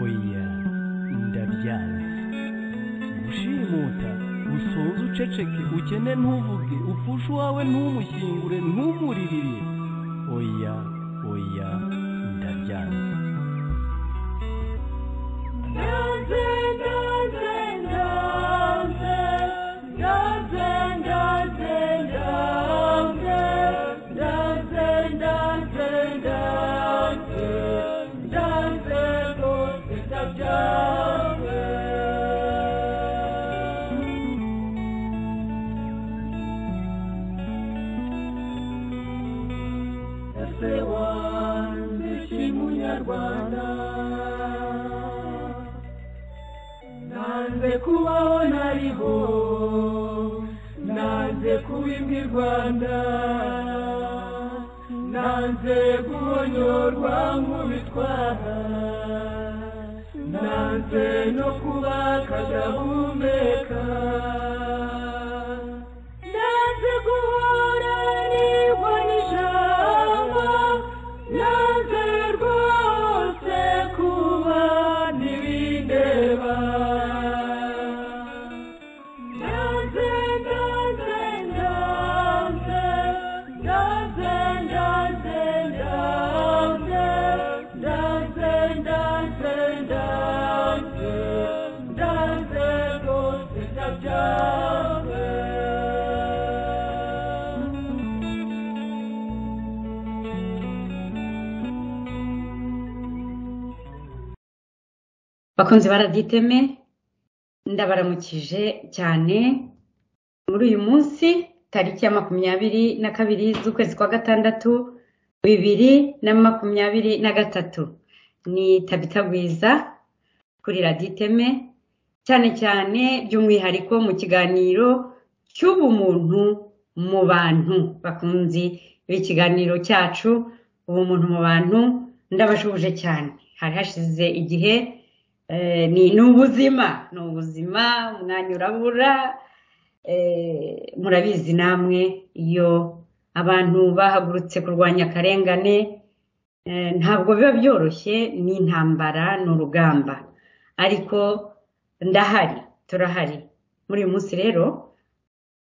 oya ndabyanga gushimuta usoze uceceke ukene ntuvuge upfushe uwawe ntumushyingure ntumuririre oya oya ndabyanga Ndanze, ndanze, ndanze. Ndanze, ndanze, ndanze. Ndanze, ndanze, ndanze. Ndanze rwose ndabyanze. Ese wanjye shimunyarwanda nanze kubaho nariho nanze kuba imbwa i rwanda nanze guhonyorwa nk'ubitwara nanze no kuba akadahumeka nanze guhora nibwo n'ijambo nanze rwose kuba ntibindeba nanze nanze nanze nanze nanze nanze nanze nanze nanze nanze rwose ndabyanze bakunzi baraditeme ndabaramukije cyane muri uyu munsi tariki ya makumyabiri na kabiri z'ukwezi kwa gatandatu bibiri na makumyabiri na gatatu ni tabitagwiza kuri raditeme cyane cyane by'umwihariko mu kiganiro cy'ubumuntu mu bantu bakunzi b'ikiganiro cyacu ubumuntu mu bantu ndabashubuje cyane hari hashize igihe Eh, ni ni ubuzima ni ubuzima umwanya urabura eh, murabizi namwe iyo abantu bahagurutse kurwanya akarengane eh, ntabwo biba byoroshye ni intambara ni urugamba ariko ndahari turahari muri uyu munsi rero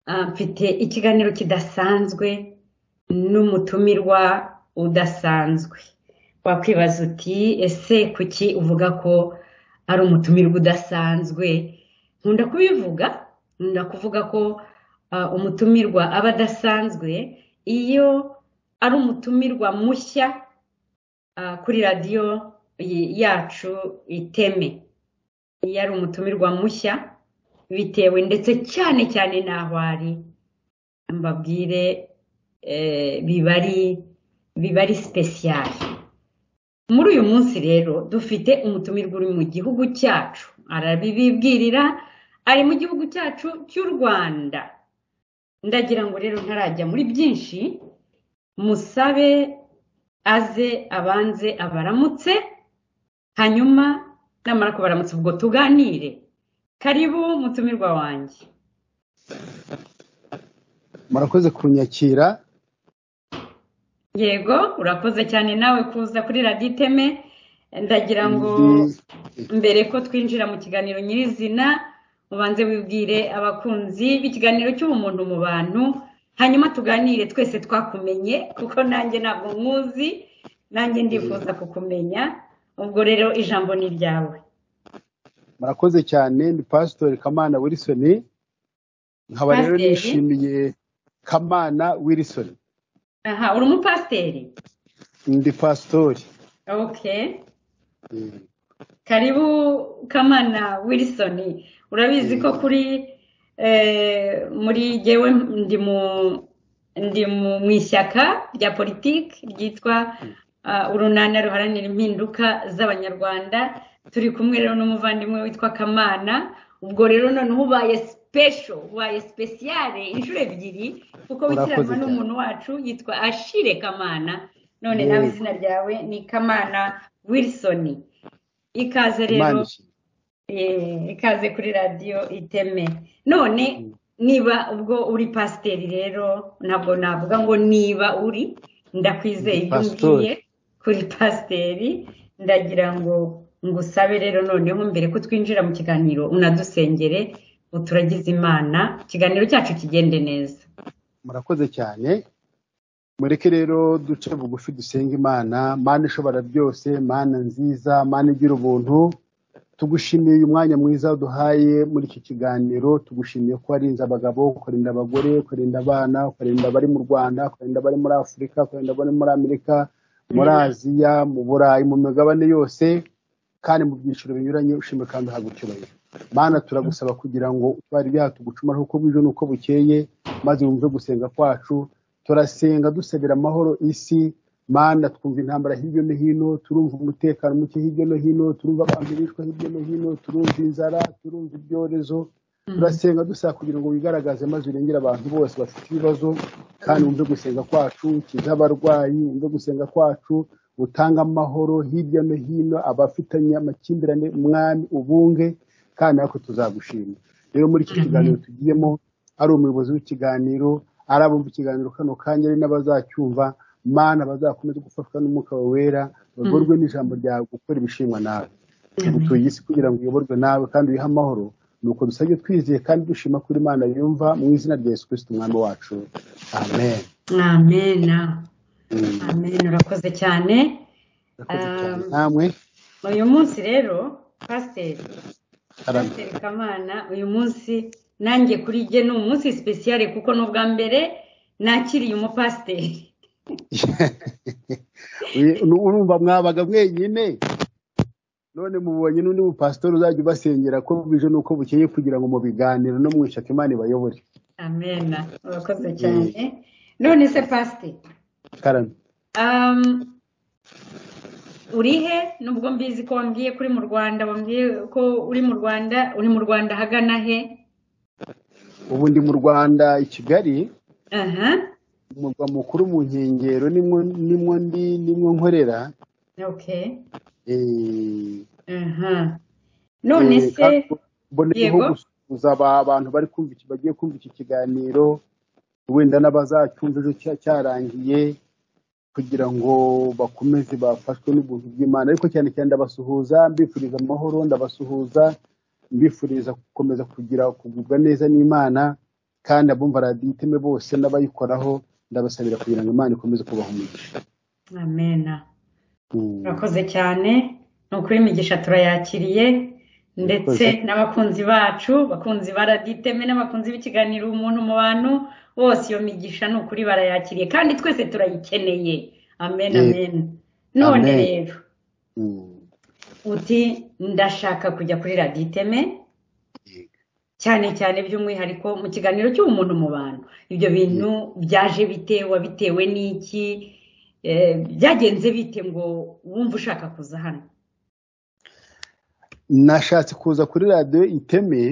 ah, mfite ikiganiro kidasanzwe n'umutumirwa udasanzwe wakwibaza uti ese kuki uvuga ko ari umutumirwa udasanzwe nkunda kubivuga nkunda kuvuga ko ah, umutumirwa aba adasanzwe iyo ari umutumirwa mushya ah, kuri radiyo y- yacu iteme iyo ari umutumirwa mushya bitewe ndetse cyane cyane n'aho ari mbabwire eh, biba ari biba ari sipesiyari muri uyu munsi rero dufite umutumirwa uri mu gihugu cyacu arabibibwirira ari mu gihugu cyacu cy'u rwanda ndagira ngo rero ntarajya muri byinshi musabe aze abanze abaramutse hanyuma namara kubaramutsa ubwo tuganire karibu mutumirwa wanjye murakoze kunyakira yego urakoze cyane nawe kuza kuri radiyo iteme ndagira ngo mbere ko twinjira mu kiganiro nyirizina ubanze wibwire abakunzi b'ikiganiro cy'ubumuntu mu bantu hanyuma tuganire twese twakumenye kuko nanjye ntabwo nkuzi nanjye ndifuza kukumenya ubwo rero ijambo ni iryawe murakoze cyane ni pasitori kamana wilson nkaba rero Pasiteri? nishimiye kamana wilson aha uri umupasiteri ndi pasitori oke Mm. karibu kamana wilson urabizi ko kuri eh, muri jyewe ndi mu ndi mu- mu ishyaka rya politiki ryitwa ah, urunana ruharanira impinduka z'abanyarwanda turi kumwe rero n'umuvandimwe witwa kamana ubwo rero noneho ubaye special ubaye speciale inshuro ebyiri kuko Urakoze wikiranwa cyane. n'umuntu wacu yitwa ashire kamana none Yego. nawe izina ryawe ni kamana wilson ikaze Imana rero ishimwe. Eh, ikaze kuri radiyo iteme none niba ubwo uri pasiteri rero ntabwo navuga ngo niba uri ndakwizeye Ndi ibyo pastori. umbwiye kuri pasiteri ndagira ngo ngusabe rero noneho mbere ko twinjira mu kiganiro unadusengere uturagize imana ikiganiro cyacu kigende neza murakoze cyane mureke rero duce bugufi dusenge imana mana ishobora byose mana nziza mana igira ubuntu tugushimiye uyu mwanya mwiza duhaye muri iki kiganiro tugushimiye ko warinze abagabo ukarinda abagore ukarinda abana ukarinda abari mu rwanda ukarinda abari muri afurika ukarinda abari muri amerika muri aziya mu burayi mu migabane yose kandi mu byiciro binyuranye ushimwe kandi uhabwa icyubahiro mana turagusaba kugira ngo utware ibyaha tugucumare uko bwije n'uko bukeye maze wumve gusenga kwacu turasenga dusabira amahoro isi mana twumva intambara hirya no hino turumva umutekano muke hirya no hino turumva abantu bicwa hirya no hino turumva inzara turumva ibyorezo turasenga dusaba kugira ngo wigaragaze maze urengere abantu bose bafite ibibazo kandi wumve gusenga kwacu ukize abarwayi wumve gusenga kwacu utange amahoro hirya no hino abafitanye amakimbirane mwami ubunge kandi natwe tuzagushima rero muri iki kiganiro tugiyemo ari umuyobozi w'ikiganiro ari abumva ikiganiro kano kanya ari n'abazacyumva mana bazakomeza gufashwa n'umwuka wawe wera bagorwe n'ijambo ryawe gukora ibishimwa nawe dutuye isi kugira ngo uyoborwe nawe kandi uyihe amahoro nuko dusabye twizeye kandi dushima kuri imana yumva mu izina rya yesu kirisiti umwami wacu amen amena Mm. amena urakoze cyane Murakoze cyane. Um, namwe uyu munsi rero pasiteri arame pasiteri kamana uyu munsi nanjye kuri jye ni umunsi sipesiyare kuko ni ubwa mbere nakiriye umupasiteri Uye- nu- urumva mwabaga mwenyine none mubonye n'undi mupasitori uzajya ubasengera ko bwije n'uko bukeye kugira ngo mubiganiro no mwishake imana ibayobore amena urakoze cyane none se pasiteri karame Um, uri he nubwo mbizi ko wambwiye ko uri mu rwanda wambwiye ko uri mu rwanda uri mu rwanda ahagana he ubu ndi mu rwanda i kigali aha umurwa mukuru mu nkengero nimwo nimwo ndi nimwo nkorera okay Eh, aha none eh, se kandi mboneyeho Yego. gusuhuza aba- abantu bari kumva iki- bagiye kumva iki kiganiro wenda n'abazacyumva ejo cya- cyarangiye kugira ngo bakomeze bafashwe n'ubuntu bw'imana ariko cyane cyane ndabasuhuza mbifuriza amahoro ndabasuhuza mbifuriza gukomeza kugira kugubwa neza n'imana kandi abumva radiyo iteme bose n'abayikoraho ndabasabira kugira ngo imana ikomeze kubaha umugisha amena Mm. urakoze cyane ni ukuri imigisha turayakiriye ndetse Urakoze. n'abakunzi bacu bakunzi ba raditeme n'abakunzi b'ikiganiro umuntu mu bantu bose iyo migisha ni ukuri barayakiriye kandi twese turayikeneye amen Yego. amen none Amen. rero Mm. uti ndashaka kujya kuri raditeme Yego. cyane cyane by'umwihariko mu kiganiro cy'umuntu mu bantu ibyo bintu byaje bitewe bitewe n'iki Eh, byagenze bite ngo wumve ushaka kuza hano nashatse kuza kuri radiyo iteme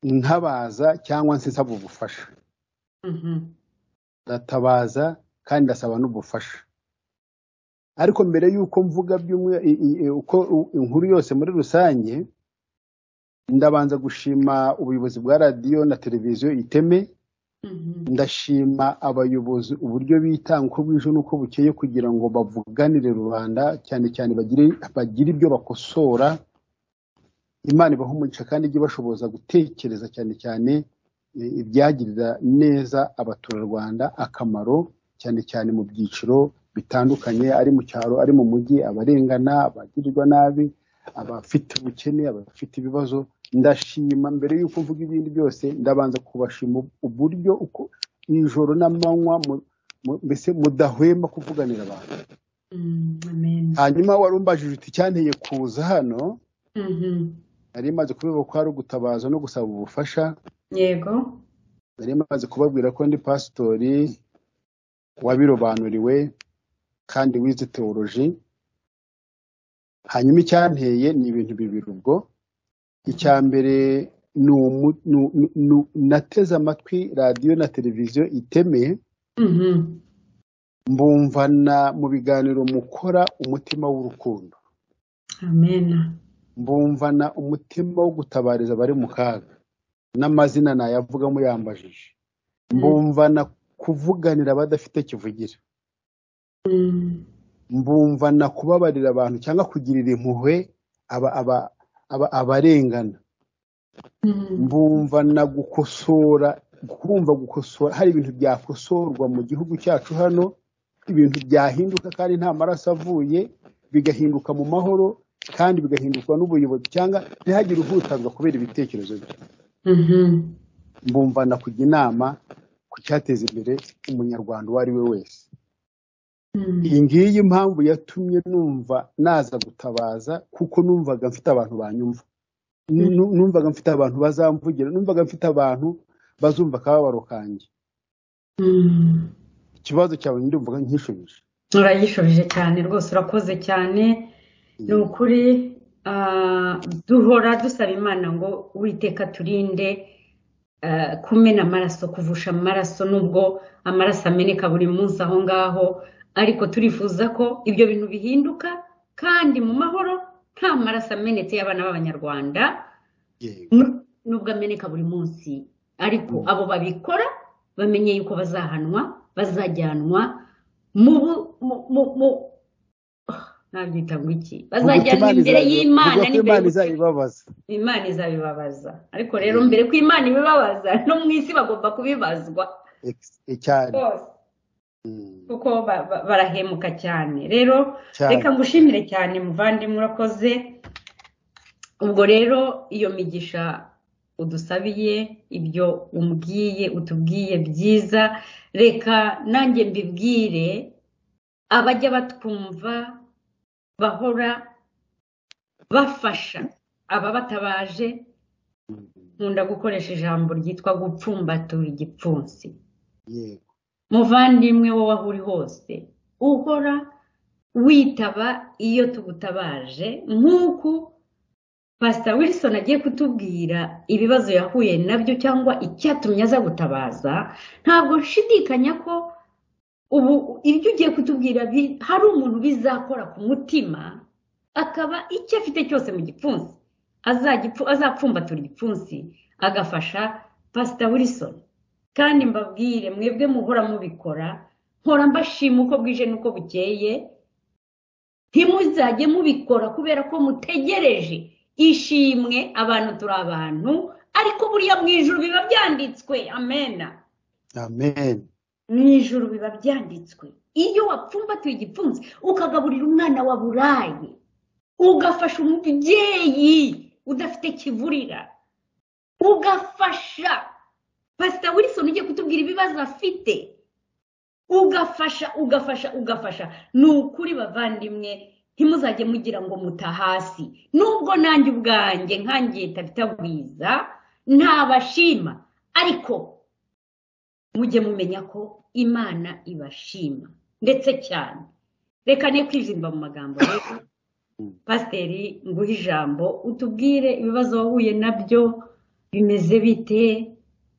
nkabaza cyangwa se nsaba ubufasha Mhm. ndatabaza kandi ndasaba n'ubufasha ariko mbere y'uko mvuga by'umwe- i- i- i- uko u- inkuru yose muri rusange ndabanza gushima ubuyobozi bwa radiyo na televiziyo iteme Mhm. ndashima abayobozi uburyo bitanga uko bwije n'uko bukeye kugira ngo bavuganire rubanda cyane cyane bagire bagire ibyo bakosora imana ibaha umugisha kandi ijye ibashoboza gutekereza cyane cyane eh, ibyagirira neza abaturarwanda akamaro cyane cyane mu byiciro bitandukanye ari mu cyaro ari mu mujyi abarengana abagirirwa nabi abafite ubukene abafite ibibazo ndashima mbere y'uko mvuga ibindi byose ndabanza kubashima uburyo uko ijoro n'amanywa mu- mu- mbese mudahwema kuvuganira abantu Mm, amen. hanyuma wari umbajije uti cyanteye kuza hano Mhm. nari maze kubera ko hari ugutabaza no gusaba ubufasha yego nari maze kubabwira ko ndi pasitori wabirobanuriwe kandi wize teoloji hanyuma icyanteye ni ibintu bibiri ubwo icya mbere ni umu- ni- ni- ni- nateze amatwi radiyo na televiziyo itemeye Mhm. mbumvana mu biganiro mukora umutima w'urukundo amen mbumvana umutima wo gutabariza abari mu kaga n'amazina nayavuga muyambajije mbumvana kuvuganira abadafite kivugira Mm, mbumva na kubabarira abantu cyangwa kugirira impuhwe aba aba aba abarengana mbumva na gukosora kumva gukosora hari ibintu byakosorwa mu gihugu cyacu hano ibintu byahinduka kandi nta maraso avuye bigahinduka mu mahoro kandi bigahindurwa n'ubuyobozi cyangwa ntihagire uhutazwa kubera ibitekerezo bye mbumva na kujya inama ku cyateza imbere umunyarwanda uwo ari we wese iyi ngiyi impamvu yatumye numva naza gutabaza kuko numvaga mfite abantu banyumva Nu- numvaga mfite abantu bazamvugira numvaga mfite abantu bazumva akababaro kanjye ikibazo cyawe ndumvaga nkishubije urayishubije cyane rwose urakoze cyane ni ukuri ah, duhora dusaba imana ngo uwiteka turinde ah, kumena amaraso kuvusha amaraso nubwo amaraso ameneka buri munsi aho ngaho ariko turifuza ko ibyo bintu bihinduka kandi mu mahoro nta maraso amenetse y'abana b'abanyarwanda yego Nu- nubwo ameneka buri munsi ariko abo babikora bamenye yuko bazahanwa bazajyanwa mu bu- mu- mu- mu- Ah, nabyita ngo iki bazajyanwa imbere y'imana ivuga ko n'imbere imana y'ubusa- izayibabaza imana izabibabaza ariko rero mbere ko imana ibibabaza no mu isi bagomba kubibazwa Ex- e- cyane rwose Mm, kuko ba- ba- barahemuka cyane rero cyane reka ngushimire cyane muvandimwe urakoze ubwo rero iyo migisha udusabiye ibyo umbwiye utubwiye byiza reka nanjye mbibwire abajya batwumva bahora bafasha ababatabaje nkunda gukoresha ijambo ryitwa gupfumbatura igipfunsi yego muvandimwe wowe aho uri hose uhora witaba iyo tugutabaje nk'uko pasita wilson agiye kutubwira ibibazo yahuye nabyo cyangwa icyatumye aza gutabaza ntabwo nshidikanya ko ubu ibyo ugiye kutubwira bi- hari umuntu bizakora ku mutima akaba icyo afite cyose mu gipfunsi azagipfu- azapfumbatura igipfunsi agafasha pasita wilson kandi mbabwire mwebwe muhora mubikora mpora mbashima uko bwije n'uko bukeye ntimuzajye mubikora kubera ko mutegereje ishimwe abantu turi abantu ariko buriya mu ijuru biba byanditswe amena amen mu ijuru biba byanditswe iyo wapfumbatuye igipfunsi ukagaburira umwana waburaye ugafasha umubyeyi udafite kivurira ugafasha pasita wilson ugiye kutubwira ibibazo afite ugafasha ugafasha ugafasha ni ukuri bavandimwe ntimuzajye mugira ngo muta hasi nubwo nanjye ubwanjye nkangiye tabitagwiza ntabashima ariko mujye mumenya ko imana ibashima ndetse cyane reka ne kwijimba mu magambo rero pasiteri nguhe ijambo utubwire ibibazo wahuye nabyo bimeze bite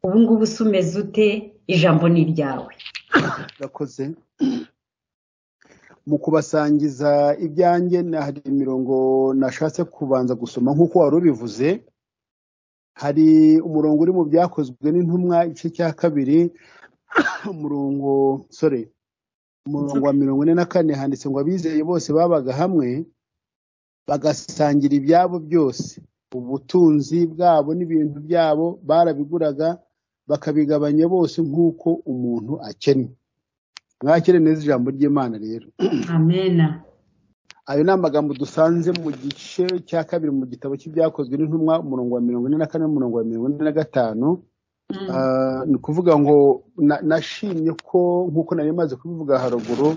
ubu ngubu se umeze ute ijambo ni iryawe urakoze mu kubasangiza ibyanjye na hari imirongo nashatse kubanza gusoma nk'uko wari ubivuze hari umurongo uri mu byakozwe n'intumwa igice cya kabiri umurongo sore umurongo wa mirongo ine na kane handitse ngo abizeye bose babaga hamwe bagasangira ibyabo byose ubutunzi bwabo n'ibintu byabo barabiguraga bakabigabanya bose nk'uko umuntu akennye mwakire neza ijambo ry'imana rero amena ayo ni amagambo dusanze mu gice cya kabiri mu gitabo cy'ibyakozwe n'intumwa umurongo wa mirongo ine na kane n'umurongo wa mirongo ine na gatanu Mm. Ah, ni ukuvuga ngo na- nashimye ko nk'uko nari maze kubivuga haruguru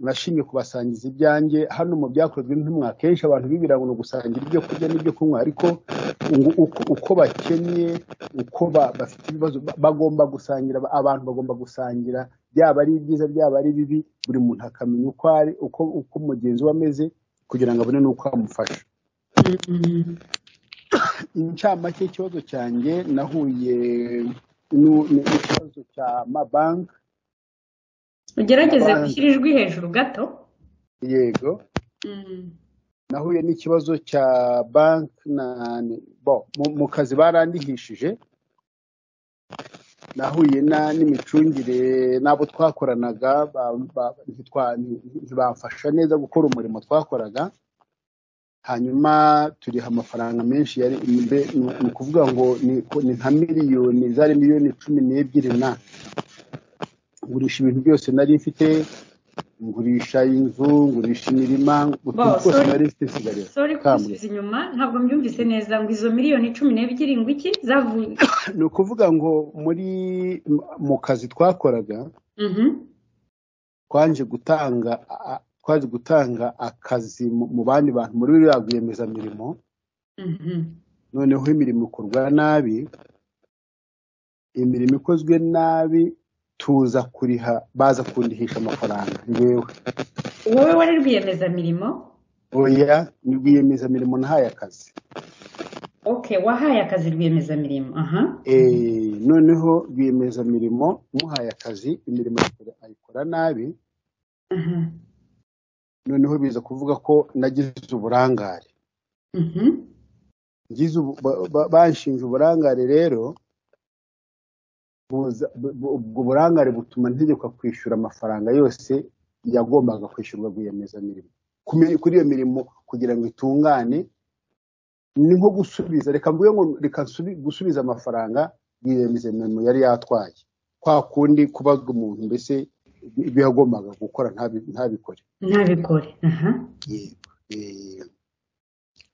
nashimye kubasangiza ibyanjye hano mu byakozwe n'intumwa kenshi abantu bibwira ngo ni ugusangira ibyo kurya n'ibyo kunywa ariko ngo uko, uko bakennye uko ba, bafite ibibazo ba- bagomba gusangira aba- abantu bagomba gusangira byaba ari ibyiza byaba ari bibi buri muntu akamenya uko ari uko, uko mugenzi we ameze kugira ngo abone n'uko amufasha Mm. incamake ikibazo cyanjye nahuye nu- ni- n'ikibazo cya mabanki ugerageze Abandi. gushyira ijwi hejuru gato yego Mm. nahuye n'ikibazo cya banki na ni- bo mu, mu kazi barandihishije nahuye na n'imicungire n'abo twakoranaga ba- ba- ntitwa- ntibamfasha neza gukora umurimo twakoraga hanyuma turiha amafaranga menshi yari mbe- ni ni ukuvuga ngo ni ko- ni nka miliyoni zari miliyoni cumi n'ebyiri na ngurisha ibintu byose nari mfite ngurisha inzu ngurisha imirima utuntu Boss, twose sorry. nari mfite nsigaye sori Kambwe. kugusubiza inyuma ntabwo mbyumvise neza ngo izo miliyoni cumi n'ebyiri ngo iki zavuye ni ukuvuga ngo muri mu kazi twakoraga Mhm. twaje gutanga a- a- twaje gutanga akazi mu- mu bandi bantu muri biriya rwiyemezamirimo Mhm. noneho imirimo ikorwa nabi imirimo ikozwe nabi tuza kuriha baza kundihisha amafaranga yewe wowe wari rwiyemezamirimo oya ni rwiyemezamirimo nahaye akazi okay wahaye akazi rwiyemezamirimo aha Eh, noneho rwiyemezamirimo muhaye akazi imirimo ayikora- ayikora nabi aha noneho biza kuvuga ko nagize uburangare Mhm. ngize ubu- ba- ba- banshinje uburangare rero buza- bu- bu- ubwo burangare butuma ntegekwa kwishyura amafaranga yose yagombaga kwishyurwa rwiyemezamirimo Ku mi- kuri iyo mirimo kugira ngo itungane ni nko gusubiza reka mvuge ngo reka nsubi- gusubiza amafaranga rwiyemezamirimo yari yatwaye kwa kundi kubaza umuntu mbese ibyo yagombaga gukora ntabi- ntabikore ntabikore aha yego eh,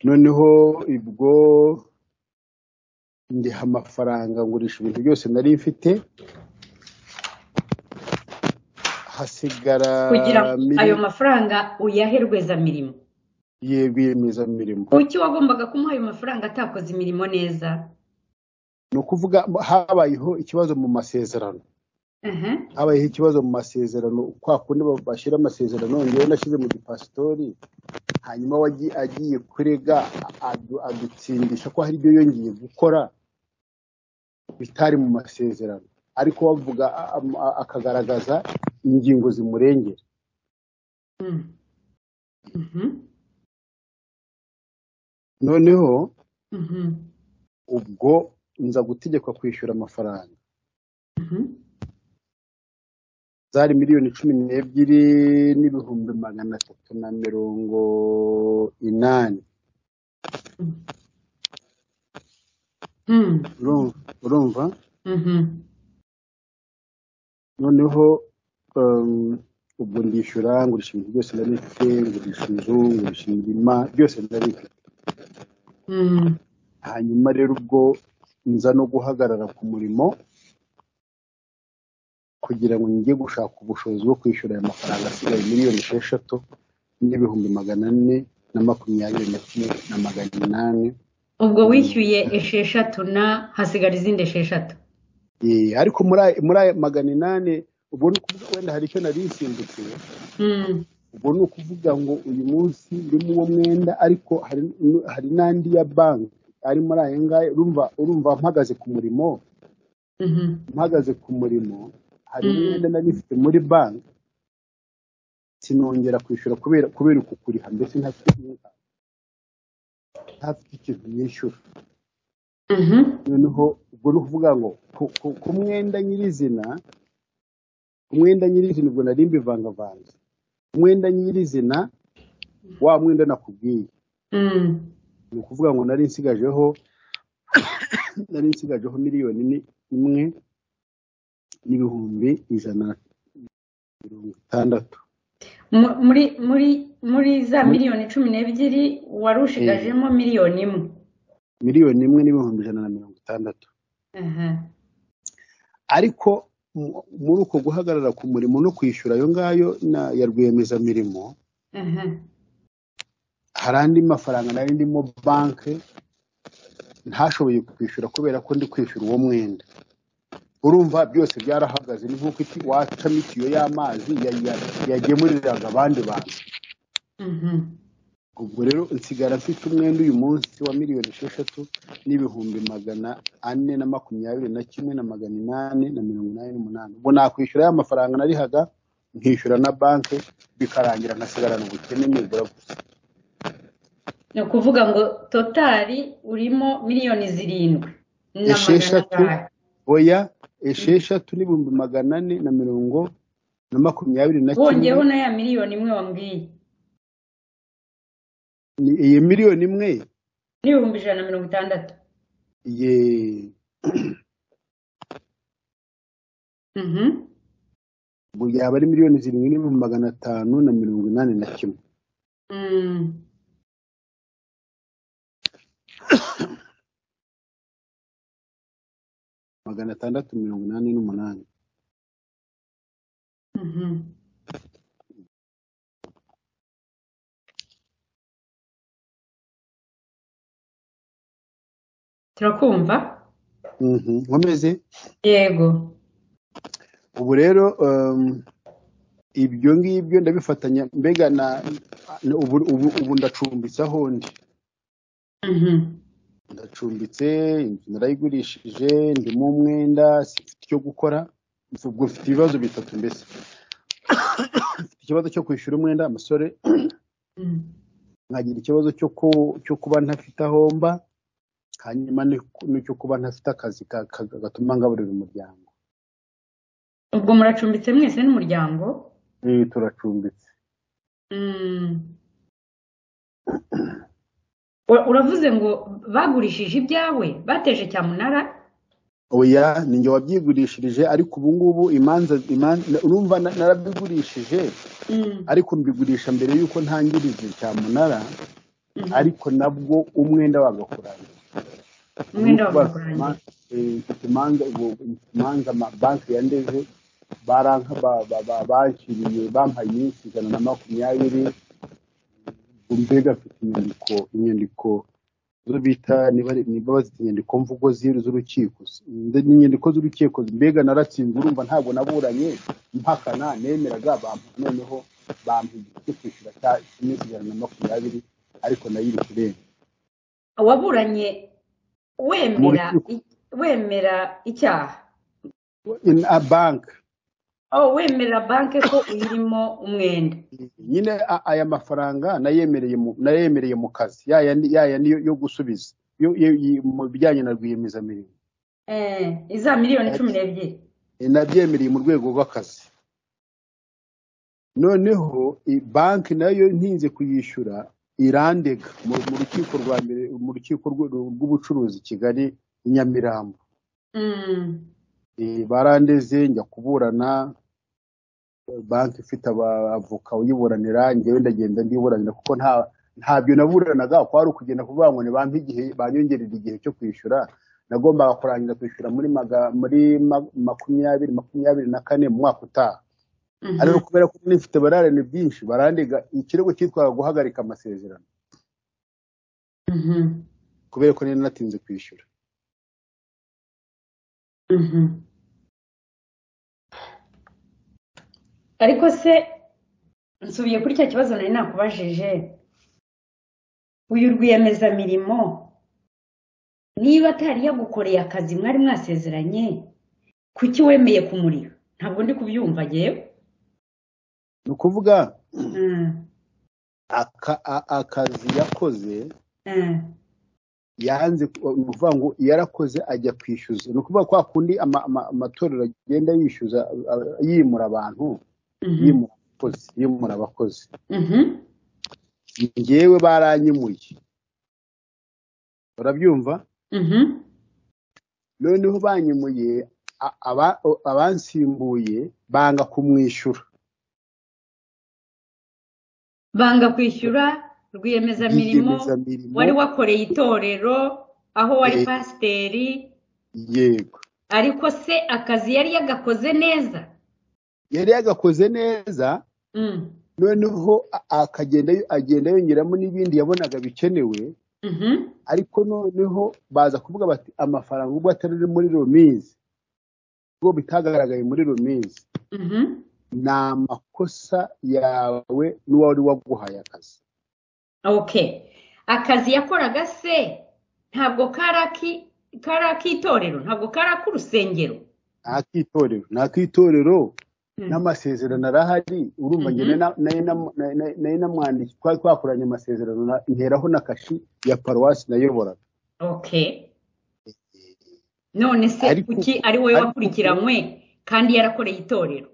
noneho ubwo ndiha amafaranga ngurisha ibintu byose nari mfite hasigara kugira ngo mili- ayo mafaranga uyahe rwezamirimo ye rwiyemezamirimo kuki wagombaga kumuha ayo mafaranga atakoze imirimo neza ni ukuvuga habayeho ikibazo mu masezerano aha habayeho ikibazo mu masezerano kwa kundi ba- bashyira amasezerano ngewe nashyize mu gipasitori hanyuma we agi- agiye kurega adu- adutsindisha ko hari ibyo yongeye gukora bitari mu masezerano ariko bavuga a- a- a- akagaragaza ingingo zimurengera Mm. Mhm. noneho Mhm. ubwo nza gutegekwa kwishyura amafaranga Mhm. zari miliyoni cumi n'ebyiri n'ibihumbi magana atatu na mirongo inani Mm. Urumva- urumva Mhm. noneho um, ubwo ndishyura ngurisha ibintu byose nari mfite ngurisha inzu ngurisha imirima byose nari mfite Mm. hanyuma rero ubwo nza no guhagarara ku murimo kugira ngo njye gushaka ubushobozi bwo kwishyura aya mafaranga asigaye miliyoni esheshatu n'ibihumbi magana ane na makumyabiri na kimwe na magana inani ubwo wishyuye esheshatu na hasigara izindi esheshatu Eh, ariko muri aya- muri aya magana inani ubwo ni ukuvuga wenda hari icyo nari nsimbukiye Mm. ubwo ni ukuvuga ngo uyu munsi ndimo uwo mwenda ariko hari hari n'andi ya banki ari muri aya ngaya urumva urumva mpagaze ku murimo Mhm. mpagaze ku murimo hari Mhm. umwenda nari mfite muri banki sinongera kwishyura kubera kubera uku kuriha mbese ntafite ntafite ikintu nishyura Mhm. noneho ubwo ni ukuvuga ngo ku- ku- ku mwenda nyirizina ku mwenda nyirizina ubwo nari mbivangavanze ku mwenda nyirizina wa mwenda nakubwiye Mm. ni ukuvuga ngo nari nsigajeho nari nsigajeho miliyoni ni- imwe n'ibihumbi ijana na mirongo itandatu Mu- muri muri muri za miliyoni cumi n'ebyiri wari ushigajemo miliyoni imwe miliyoni imwe n'ibihumbi ijana na mirongo itandatu aha ariko mu- muri uko guhagarara ku murimo no kwishyura ayo ngayo na- ya rwiyemezamirimo aha hari andi mafaranga nari ndimo banki ntashoboye kwishyura kubera ko ndi kwishyura uwo mwenda urumva byose byarahagaze ni nk'uko iki- wacamo itiyo y'amazi ya- ya- yagemuriraga abandi bantu Mhm. ubwo rero nsigara mfite umwenda uyu munsi wa miliyoni esheshatu n'ibihumbi magana ane na makumyabiri na kimwe na magana inani na mirongo inani n'umunani ubwo nakwishyura ya mafaranga narihaga nkishyura na banki bikarangira nkasigarana ubukene nibura gusa ni ukuvuga ngo totari urimo miliyoni zirindwi na magana Esheshatu. angahe oya esheshatu n'ibihumbi magana ane na mirongo na makumyabiri na wongeyeho kimwe na ya miliyoni imwe wambwiye Ni iyi miliyoni imwe n'ibihumbi ijana na mirongo itandatu ye Mhm. ubwo yaba ari miliyoni zirindwi n'ibihumbi magana atanu na mirongo inani na kimwe Mm. magana atandatu mirongo inani n'umunani Mhm. turakumva Mhm, nkomeze yego ubu rero um, ibyo ngibyo ndabifatanya mbega na na- ubu ubu ubu ndacumbitse aho ndi Mhm. ndacumbitse inzu narayigurishije ndimo umwenda sifite icyo gukora ubwo mfite ibibazo bitatu mbese mfite ikibazo cyo kwishyura umwenda amasore Mm. nkagira ikibazo cyo ku- cyo kuba ntafite aho mba hanyuma ni- n'icyo kuba ntafite akazi ka- ka- gatuma ngaburira umuryango ubwo muracumbitse mwese n'umuryango Eh, turacumbitse Mm. Ura- uravuze ngo bagurishije ibyawe bateje cyamunara oya ni njye wabyigurishirije ariko ubu ngubu imanza imanza urumva na- narabigurishije Mm. ariko mbigurisha mbere y'uko ntangiriza cyamunara ariko nabwo umwenda wagakurana umwenda wagakuranye imanza imanza ma banki ya ndeze baranka ba- ba- ba- banshyiriye bampaye iminsi ijana na makumyabiri ubwo mbega mfite inyandiko inyandiko zo bita niba ari- niba bazita inyandiko mvugo z'iru- z'urukiko Nde- ni inyandiko z'urukiko mbega naratsinze urumva ntabwo naburanye mpakana nemeraga bampa noneho bampa igihe cyo kwishyura cya- cy'iminsi ijana na makumyabiri ariko nayo iri kurenga waburanye Mu wemera rukiko. i- wemera icyaha in a bank aho wemera banki ko uyirimo umwenda nyine a- aya mafaranga nayemereye mu- nayemereye mu kazi yaya ni- yaya niyo yo gusubiza yo- yo- yi- mu bijyanye na rwiyemezamirimo Eh, iza miliyoni cumi n'ebyiri E, nabyemereye mu rwego rw'akazi noneho i- banki nayo ntinze kuyishyura irandega mu mu rukiko rwa mbere mu rukiko rw'u- rw'ubucuruzi i kigali i nyamirambo Mm, E, barandeze njya kuburana eh, banki ifite abavoka uyiburanira njyewe ndagenda ndiburanira kuko nta ntabyo naburanaga kwari ukugenda kuvuga ngo ntibampe igihe banyongerera igihe cyo kwishyura nagombaga kurangiza kwishyura muri maga- muri ma- makumyabiri makumyabiri na kane mu mwaka utaha mhm, ariko kubera ko nifite bararane byinshi barandega ikirego cyitwaga guhagarika amasezerano mhm, kubera ko nari natinze kwishyura mhm. ariko se nsubiye kuri cya kibazo nari nakubajije uyu rwiyemezamirimo niba atari yagukoreye akazi mwari mwasezeranye kuki wemeye kumurira ntabwo ndi kubyumva ngewe ni ukuvuga Mm, aka- a- akazi yakoze eh, yanze ku- ni ukuvuga ngo yarakoze ajya kwishyuza ni ukuvuga kwa kundi ama- ama- amatorero agenda yishyuza a- a- yimura abantu mhm, yimura abakozi yimura abakozi mhm. njyewe baranyimuye urabyumva Mhm. noneho banyimuye a- aba- o- abansimbuye banga kumwishyura banga kwishyura rwiyemezamirimo Rwiyemezamirimo, wari wakoreye itorero aho wari Eh. pasiteri yego ariko se akazi yari yagakoze neza yari yagakoze neza Mm, noneho a- akagenda yo- agenda yongeramo n'ibindi yabonaga bikenewe mhm, ariko noneho baza kuvuga bati amafaranga ubwo atari ari muri romizi ubwo bitagaragaye muri romizi mhm. ni amakosa yawe n'uwari waguhaye akazi okay akazi yakoraga se ntabwo kari aki- kari ak'itorero ntabwo kari ak'urusengero nta k'itorero nta k'itorero Mm, n'amasezerano arahari urumva Mhm. njye na- nayo nam- na- na- nayo namwandiki twari twakoranye amasezerano na- nteraho na kashi ya paruwasi nayoboraga okay none se Ariko- kuki ari wowe ariko- wakurikiranywe kandi yarakoreye itorero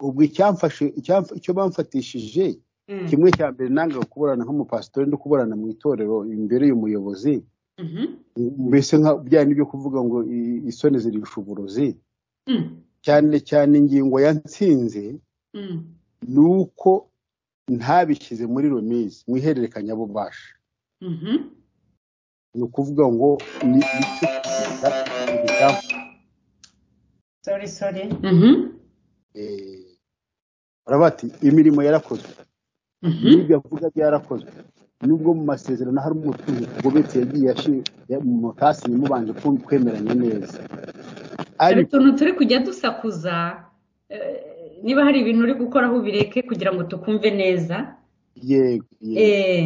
ubwo icyamfashe icyamf- icyo bamfatishije Mm. kimwe cya mbere nanga kuburana nk'umupasitori no kuburana mu itorero imbere y'umuyobozi Mhm. mbese nka bya byo kuvuga ngo i- isoni zirusha uburozi Mm. cyane cyane ingingo yatsinze Mm. ni uko ntabishyize muri romizi mu ihererekanyabubasha Mhm. ni ukuvuga ngo ni icyo kugenda ibitambo. sorry sorry Mhm. Eh, baravuga bati imirimo yarakozwe Mhm. n'ibyo avuga byarakozwe nubwo mu masezerano harimo umutungo ugobetse yagiye ashi- ya- mu mutasi mubanje ku- kwemeranya neza hari ariko utuntu turi kujya dusakuza eh, niba hari ibintu uri gukoraho ubireke kugira ngo tukumve neza yego yego. Eh,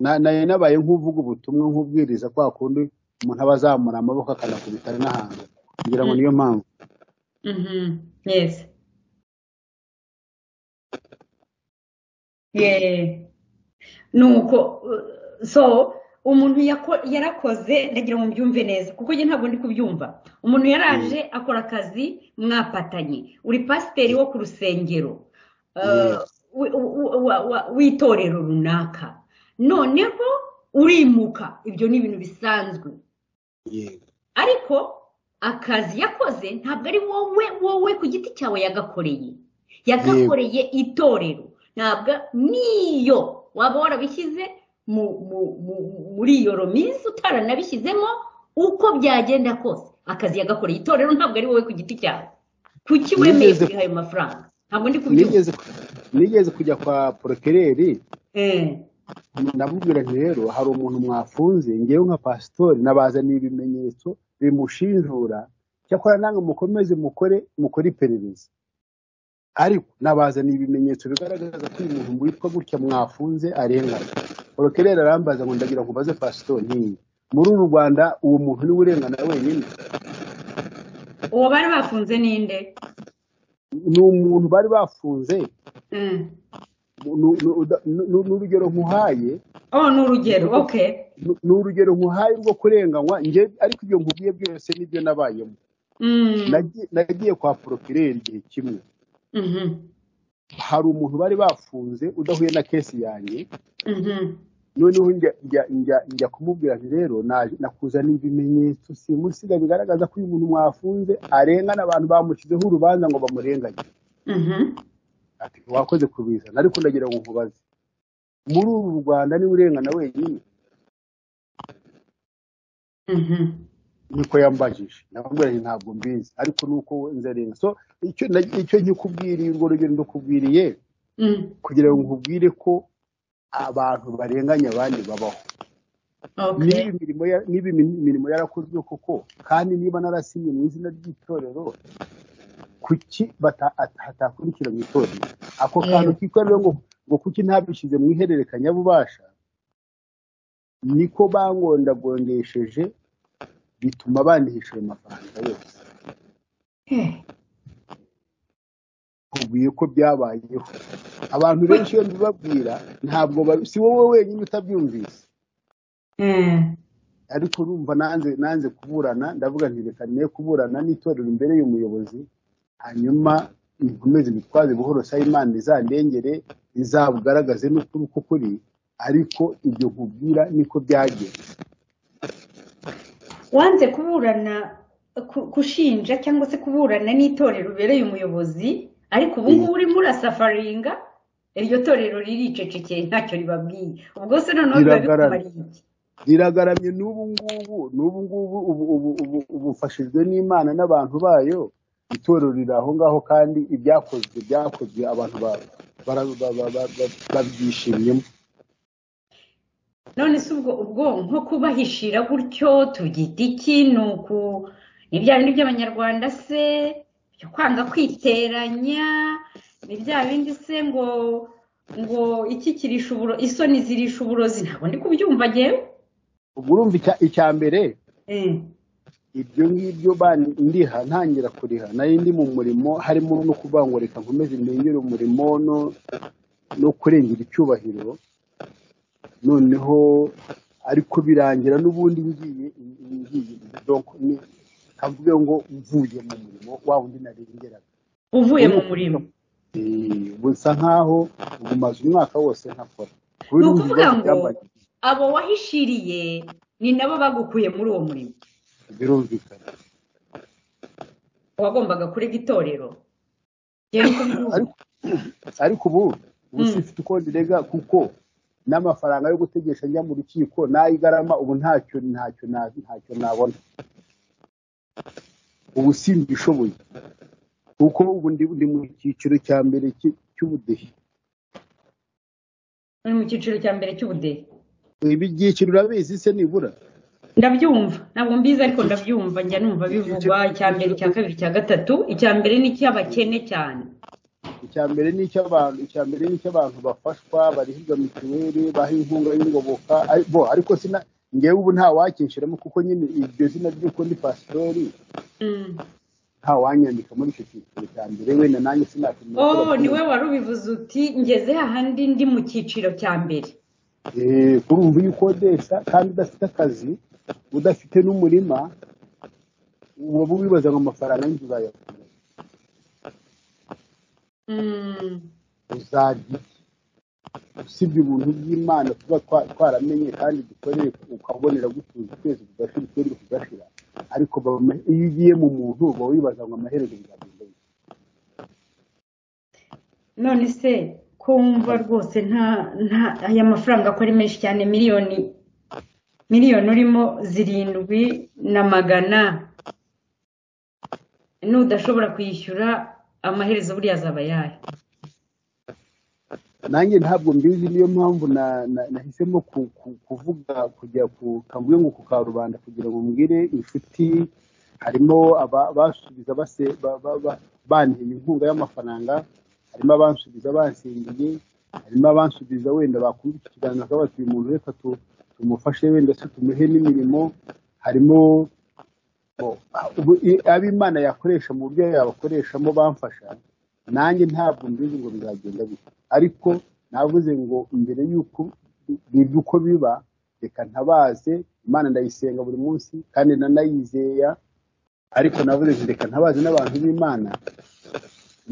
Na- nayo nabaye nk'uvuga ubutumwa nk'ubwiriza kwa kundi umuntu aba azamura amaboko akanakubitana n'ahantu kugira ngo niyo mpamvu mhm, yes Yeah. nuko eh, so umuntu yako- yarakoze ndagira ngo mbyumve neza kuko njye ntabwo ndi kubyumva umuntu yaraje akora akazi mwapatanye uri pasiteri wo ku rusengero eh, Yes. wi- wi- wa- wa- w'itorero runaka noneho urimuka ibyo ni ibintu bisanzwe yego ariko akazi yakoze ntabwo ari wowe wowe ku giti cyawe yagakoreye yagakoreye itorero ntabwo niyo waba warabishyize mu- mu- mu- muri iyo romizi utaranabishyizemo uko byagenda kose akazi yagakoreye itorero ntabwo ari wowe ku giti cyawe kuki wemeye Nigeze- kwiha ayo mafaranga ntabwo ndi kubyumva nigeze nigeze kujya kwa porokereri Eh, ndamubwira nti rero hari umuntu mwafunze ngewe nka pasitori nabazaniye ibimenyetso bimushinjura cyakora nange mukomeze mukore mukore iperereza ariko nabazaniye ibimenyetso bigaragaza ko uyu muntu witwa gutya mwafunze arengana porokereri arambaza ngo ndagira ngo ubaze pasitori ntiyi muri uru rwanda uwo muntu niwe urengana wenyine uwo bari bafunze ninde ni umuntu bari bafunze Eh, nu- nu- uda- nu- nu- n'urugero nkuhaye oh ni urugero okay nu- ni urugero nkuhaye rwo kurenganywa nge ariko ibyo nkubwiye byose nibyo nabayemo Mm, Nagi- nagiye kwa porokireri igihe kimwe mhm, hari umuntu bari bafunze udahuye na kesi yanjye mhm, noneho njya njya njya njya kumubwira nti rero naje nakuzaniye ibimenyetso simusiga bigaragaza ko uyu muntu mwafunze arengana abantu bamushyizeho urubanza ngo bamurenganye mhm. ati wakoze kubizana ariko ndagira ngo nkubaze muri uru rwanda niwe urengana wenyine Mhm. niko yambajije ndamubwira nti ntabwo mbizi ariko nuko we nzarenga so icyo na- icyo nkikubwiriye urwo rugero ndakubwiriye Mm, kugira ngo nkubwire ko abantu barenganya abandi babaho niba okay. imirimo ya- niba imi- imirimo yarakozwe koko kandi niba narasinye mu izina ry'itorero kuki bata- at- hatakurikira mu itorero ako kantu kikorera ngo ngo kuki ntabishyize mu ihererekanyabubasha niko bangondagongesheje bituma bandihisha ayo mafaranga yose Eh, nkubwiye ko byabayeho abantu benshi iyo mbibabwira ntabwo babi- si wowe wenyine utabyumvise eh, ariko urumva nanze nanze kuburana ndavuga nti reka niye kuburana n'itorero imbere y'umuyobozi hanyuma nkomeze imitwaze buhoro sa imana izandengere izabugaragaze n'ukuri uko kuri ariko ibyo nkubwira niko byagenze Wanze kuburana ku- kushinja cyangwa se kuburana n'itorero ubereye umuyobozi ariko ubu ngubu urimo urasafaringa iryo torero riricecekeye ntacyo ribabwiye ubwo se noneho biba Riragarara. bikumariye iki riragaramye n'ubu ngubu n'ubu ngubu ubu ubu ubu ubufashijwe n'imana n'abantu bayo itorero riri aho ngaho kandi ibyakozwe byakozwe abantu ba- bara- ba- ba- ba- ba- babyishimyemo none se ubwo ubwo nko kubahishira gutyo tubyita iki ni uku ni bya bindi by'abanyarwanda se byo kwanga kwiteranya ni bya bindi se ngo ngo iki kirisha uburo isoni zirisha uburozi ntabwo ndi kubyumva ngewe ubwo urumva icya- icya mbere Eh, ibyo ngibyo bandi- ndiha ntangira kuriha nari ndi mu murimo harimo no kuvuga ngo reka nkomeze ndengere umurimo no no kurengera icyubahiro noneho ariko birangira n'ubundi ngiye ngiye donc ni kavuge ngo mvuye mu murimo wa wundi narengeraga uvuye mu murimo Eh, busa nkaho ugumaze umwaka wose ntakora ni ukuvuga ngo abo wahishiriye ni nabo bagukuye muri uwo murimo birumvikana wagombaga kurega itorero Njye niko mbivuga. ariko ariko ubu ubu sinfite uko ndirega kuko n'amafaranga yo gutegesha njya mu rukiko n'ay'igarama ubu ntacyo ntacyo na- ntacyo nabona ubu simbishoboye kuko ubu ndi ndi mu cyiciro cya mbere cy- cy'ubudehe uri mu cyiciro cya mbere cy'ubudehe ibi byiciro urabizi se nibura ndabyumva ntabwo mbizi ariko ndabyumva njya numva bivugwa icya mbere icya kabiri icya gatatu icya mbere ni icy'abakene cyane icya mbere ni icy'abantu icya mbere ni icy'abantu bafashwa barihirwa mituweli baha inkunga y'ingoboka ari- bo ariko sina ngewe ubu nta wakinshyiramo kuko nyine iryo zina ry'uko ndi pasitori Mm. nta wanyandika muri icyo cyiciro cya mbere wenda nanjye sinatinya oh niwe wari ubivuze uti ngeze hahandi ndi mu cyiciro cya mbere urumva iyo ukodesha kandi udafite akazi udafite n'umurima uba wibaza ngo amafaranga y'inzu uzayakura Mm. uzarya iki? usibye ubuntu bw'imana tuba twa- twaramenye kandi dukoreye ukabonera gutuza ukwezi kugashira ukwezi kugashira ariko baba ama- iyo ugiye mu muntu uba wibaza ngo amaherezo bizagenda bite. none se kumva rwose nta nta aya mafaranga ko ari menshi cyane miliyoni miliyoni urimo zirindwi na magana n'udashobora kuyishyura amaherezo buriya azaba ayahe nanjye ntabwo mbizi niyo mpamvu na- na- nahisemo ku- ku- kuvuga kujya ku kavuye ngo ku karubanda kugira ngo mbwire inshuti harimo aba- basubiza base- ba- ba- ba- banteye inkunga y'amafaranga harimo abansubiza bansingiye harimo abansubiza wenda bakumva iki kiganza bakaba bati uyu muntu reka tu- tumufashe wenda se tumuhe n'imirimo harimo bo- ubu- i- abo imana yakoresha mu buryo yabakoreshamo bamfasha nanjye ntabwo mbizi ngo bizagenda bite ariko navuze ngo mbere y'uko biba uko biba reka ntabaze imana ndayisenga buri munsi kandi nanayizera ariko navuze ngo reka ntabaze n'abantu b'imana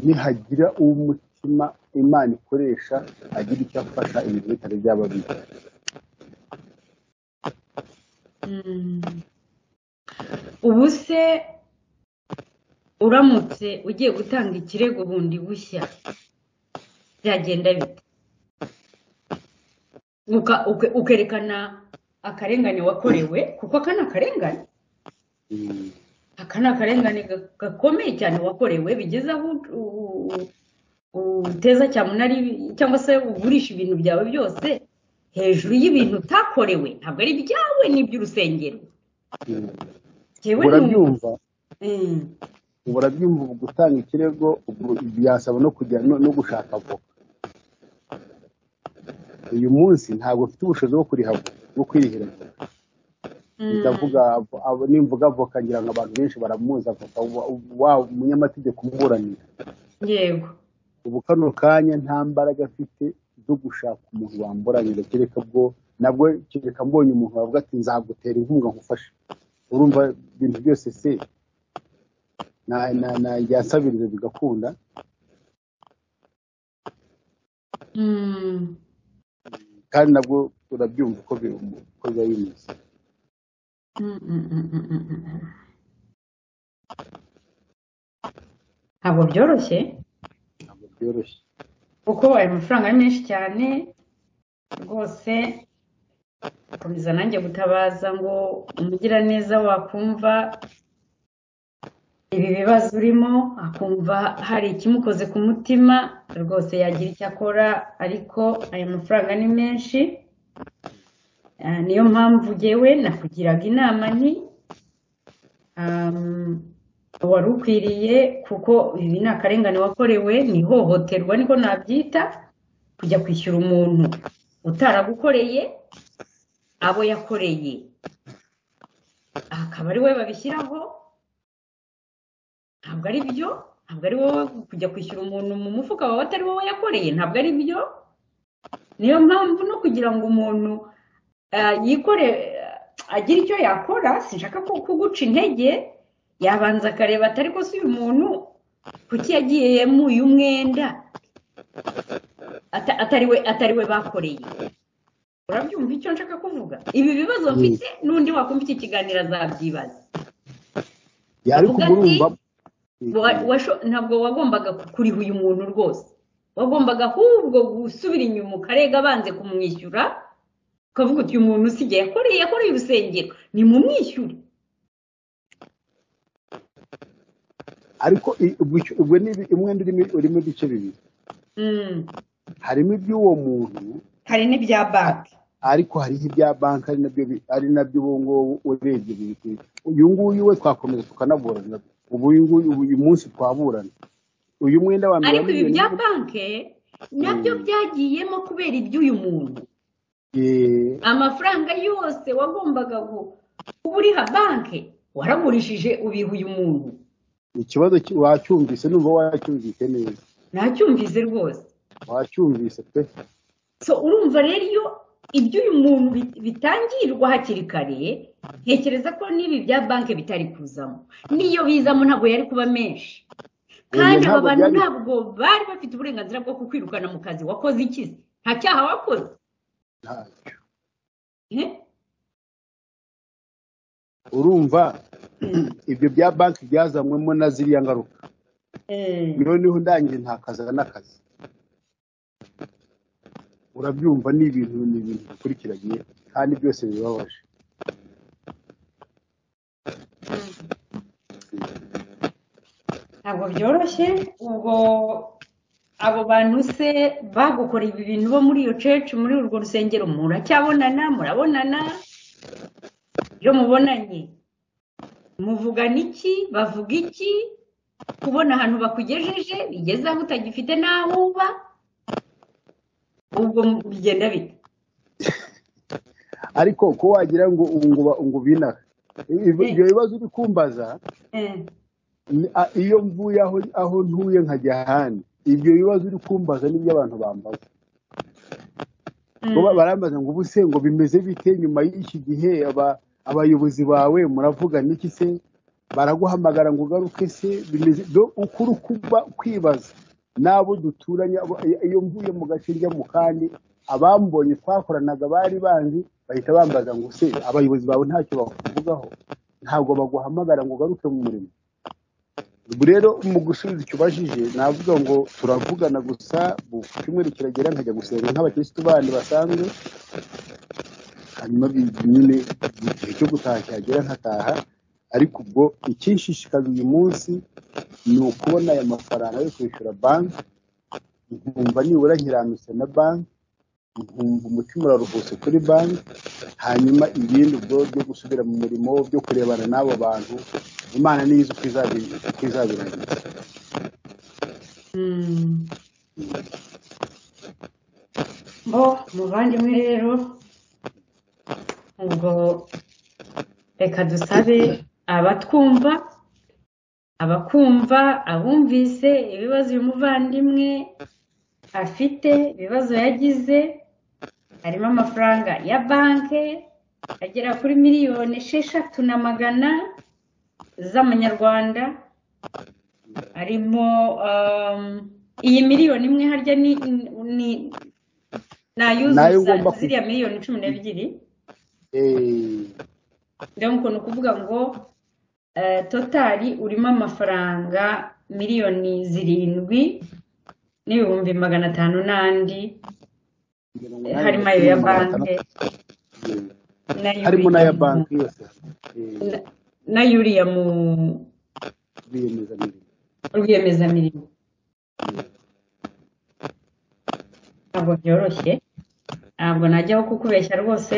nihagira umutima imana ikoresha agira icyo afasha ibintu bitari byaba bibi Mm. ubu se uramutse ugiye gutanga ikirego bundi bushya byagenda bite Uka- uke- ukerekana akarengane wakorewe kuko aka ni akarengane Mm. aka ni akarengane ga- gakomeye cyane wakorewe bigeze aho u- u- u- uteza cyamunara ibi- cyangwa se ugurisha ibintu byawe byose hejuru y'ibintu utakorewe ntabwo ari ibyawe ni iby'urusengero Mm. Jewe urabyumva Mm. urabyumva ubu gutanga ikirego ubwo byasaba no kujya no- no gushaka avoka uyu munsi ntabwo mfite ubushobozi bwo kuriha bwo kwirihira avoka Mm. ndavuga avo- avo- nimvuga avoka ngira ngo abantu benshi baramuzi avoka wa- wa umunyamategeko umuburanira yego ubu kano kanya nta mbaraga mfite zo gushaka umuntu wamburanira kereka bwo nabwo kereka mbonye umuntu wavuga ati nzagutera inkunga nkufashe urumva ibintu byose se na- na- na- yasabiriza bigakunda Mm. kandi nabwo urabyumva uko bi- uko biba bimeze Mm, mm, mm, mm, mm, mm. ntabwo byoroshye ntabwo byoroshye kuko ayo mafaranga ari menshi cyane rwose komeza nanjye gutabaza ngo umugiraneza wakumva ibi bibazo urimo akumva hari ikimukoze ku mutima rwose yagira icyo akora ariko ayo mafaranga ni menshi Ah, niyo mpamvu jyewe nakugiraga inama ni um, wari ukwiriye kuko ibi ni akarengane wakorewe ni ihohoterwa niko nabyita kujya kwishyura umuntu utaragukoreye abo yakoreye akaba ari wowe babishyiraho ntabwo ari byo ntabwo ari wowe kujya kwishyura umuntu mu mufuka wawe atari wowe yakoreye ntabwo ari byo niyo mpamvu no kugira ngo umuntu yikore agira icyo yakora sinshaka ko kuguca intege yabanza akareba atari ko si uyu muntu kuki yagiye mu uyu mwenda atari we bakoreye urabyumva icyo nshaka kuvuga ibi bibazo mfite n'undi wakumva iki kiganiro azabyibaza ariko Avuga murumva Wa- washo- ntabwo wagombaga kuriha uyu muntu rwose wagombaga ahubwo gusubira inyuma ukarega banze kumwishyura ukavuga uti uyu muntu usigaye yakoreye yakoreye urusengero ni mu mwishyure ariko i- ubwo icyo- ubwo ni ibi- umwenda urimo urimo ibice bibiri harimo iby'uwo muntu hari n'ibya banki ariko hariho ibya banki ari nabyo bi- ari nabyo ubu ngubu urebye biri uyu nguyu we twakomeza tukanaburana ubu uyu nguyu ubu uyu munsi twaburana uyu mwenda wa mbere wa ariko ibi bya miliyoni banki nabyo byagiyemo kubera iby'uyu muntu eh, amafaranga yose wagombaga gu- kuba uriha banki waragurishije ubiha uyu muntu ikibazo ki- wacyumvise numva wacyumvise neza ntacyumvize rwose wacyumvise pe so urumva rero iyo ibyo uyu muntu bit- bitangirwa hakiri kare ntekereza ko n'ibi bya banki bitari kuzamo n'iyo bizamo ntabwo yari kuba menshi kandi Oya, aba ntabwo bantu byari- ntabwo bari bafite uburenganzira bwo kukwirukana mu kazi wakoze iki se? nta cyaha wakoze ntacyo Eh? urumva ibyo bya banki byazanyweemo na ziriya ngaruka Eh, noneho ndangiye ntakaza n'akazi urabyumva ni ibintu ni ibintu bikurikiranye kandi byose bibabaje ntabwo byoroshye ubwo abo bantu se bagukoreye ibi bintu bo muri iyo cece muri urwo rusengero muracyabonana murabonana iyo mubonanye muvugana iki bavuga iki kubona ahantu bakugejeje bigeze aho utagifite n'aho uba ubwo bigenda bite ariko ko wagira ngo ubu ngo ba- ngo binara Eh. ibyo bibazo uri kumbaza Eh, ni- a- iyo mvuye aho aho ntuye nkajya ahandi ibyo bibazo uri kumbaza nibyo abantu bambaza mm, Ngo ba- barambaza ngo ubu se ngo bimeze bite nyuma y'iki gihe aba- abayobozi bawe muravuga n'iki se baraguhamagara ngo ugaruke se bimeze do- ukuri kuba kwibaza n'abo duturanye abo- iyo mvuye mu gace njya mu kandi abambonye twakoranaga bari banzi bahita bambaza ngo se abayobozi bawe ntacyo bakuvugaho ntabwo baguhamagara ngo ugaruke mu murimo ubwo rero mu gusubiza icyo ubajije navuga ngo turavugana gusa mu cyumweru kiragera nkajya gusenga nk'abakirisitu bandi basanzwe hanyuma bi- nyine igihe cyo gutaha cyagera nkataha ariko ubwo ikinshishikaza uyu munsi ni ukubona aya mafaranga yo kwishyura banki nkumva nibura nkirambitse na banki nkumva umutima uraruhutse kuri banki hanyuma ibindi ubwo byo gusubira mu murimo byo kurebana n'abo bantu imana niyo izi uko izabi- uko izabirangiza mm. bo muvandimwe rero ubwo reka dusabe abatwumva abakumva abumvise ibibazo uyu muvandimwe afite ibibazo yagize harimo amafaranga ya banki agera kuri miliyoni esheshatu na magana z'amanyarwanda harimo um, iyi miliyoni imwe harya ni ni Nayo nayuzuza ugomba ku- ziriya miliyoni cumi n'ebyiri Eh, rero ukuntu ukuvuga ngo eh, totari urimo amafaranga miliyoni zirindwi n'ibihumbi magana atanu n'andi mirongo eh, inani harimo na ayo ya cumi, magana banki n'ayo atandatu. harimo uriya n'aya mu- banki yose Eh, na- n'ayo uriya mu rwiyemezamirimo rwiyemezamirimo ntabwo byoroshye ntabwo najyaho kukubeshya rwose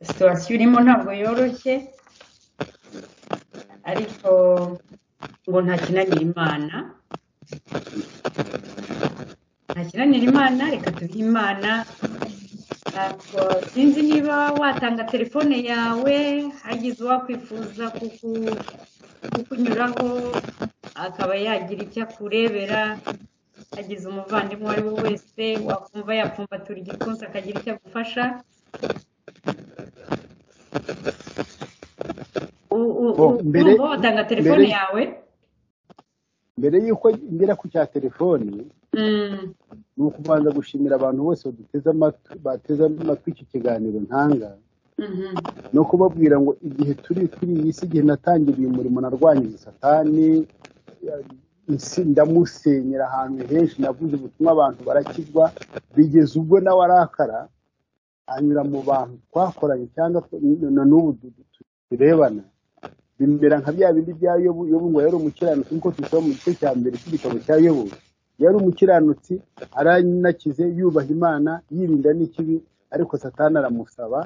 situwasiyo urimo ntabwo yoroshye ariko ngo ntakinanira imana ntakinanira imana reka tubihe imana ntabwo sinzi niba watanga telefone yawe hagize uwakwifuza kuku kukunyuraho akaba yagira icyo akurebera agize umuvandimwe uwo ari we wese wakumva yapfumbatura igipfunsi akagira icyo agufasha U- u- Bo, u- mbere- urumva watanga telefone mbere- yawe mbere y'uko ngera ku cya telefoni Mm, ni ukubanza gushimira abantu bose baduteze amatwi bateze amatwi iki kiganiro ntanga mhm, no kubabwira ngo igihe turi kuri iyi si igihe natangira uyu murimo narwanyije satani ya- isi- ndamusenyera ahantu henshi navuze ubutumwa abantu barakizwa bigeze ubwo nawe arakara anyura mu bantu twakoranye cyangwa tw- na n'ubu du- du- turebana bimera nka bya bindi bya yobu yobu ngo yari umukiranutsi nk'uko tubisoma mu gice cya mbere cy'igitabo cya yobu yari umukiranutsi aranakize yubaha imana yirinda n'ikibi ariko satani aramusaba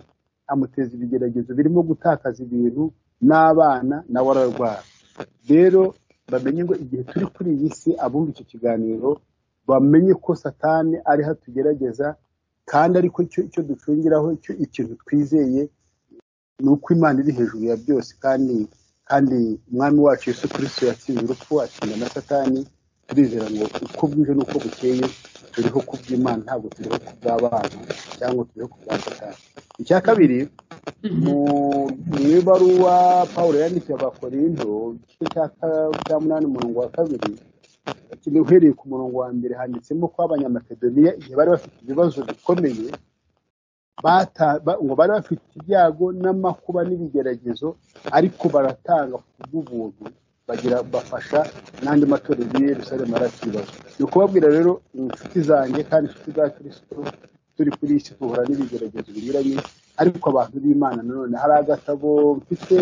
amuteza ibigeragezo birimo gutakaza ibintu n'abana nawe ararwara rero bamenye ngo igihe turi kuri iyi si abumva icyo kiganiro bamenye ko satani ariho atugerageza kandi ariko icyo icyo ducungiraho icyo ikintu twizeye ni uko imana iri hejuru ya byose kandi kandi umwami wacu yesu kirisito yatsinze urupfu atsinda na satani turizera ngo uko bwije n'uko bukeye turiho ku bw'imana ntabwo turiho ku bw'abana cyangwa turiho ku bwa satani icya kabiri mhm, mu mu ibaruwa paul yandikiye abakorindo igice cya ka- cya munani umurongo wa kabiri kiri uhereye ku murongo wa mbere handitsemo ko abanyamakedoniya igihe bari bafite ibibazo bikomeye bata- ba- ngo bari bafite ibyago n'amakuba n'ibigeragezo ariko baratanga ku bw'ubuntu bagira bafasha n'andi matorero y'i yerusalemu arakibazo ni ukubabwira rero inshuti zanjye kandi inshuti za kirisito turi kuri iyi si duhura n'ibigeragezo binyuranye ariko abantu b'imana nanone hari agatabo mfite